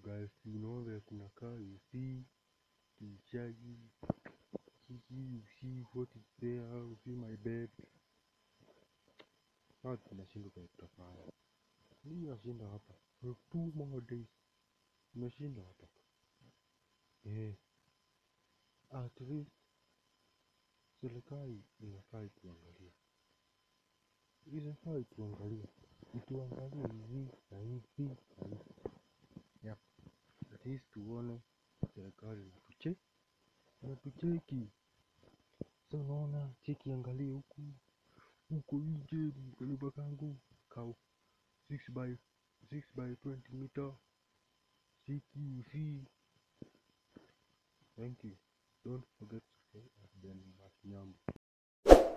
guys you know vile kunakaa you see kichagi you see you see what is there you see my bed sasa tunashindwa vile tutafanya mimi nashinda hapa for two more days nimeshinda hapa eh at least serikali inafaa ituangalie inafaa ituangalie ituangalie hivi na hivi na hivi yep. at least tuone serikali inatuche inatucheki sa unaona cheki angalie huku huko nje kanyumba kangu kau 6 by 6 by 20 meter cheki you see thank you don't forget to say I've been Masinyambo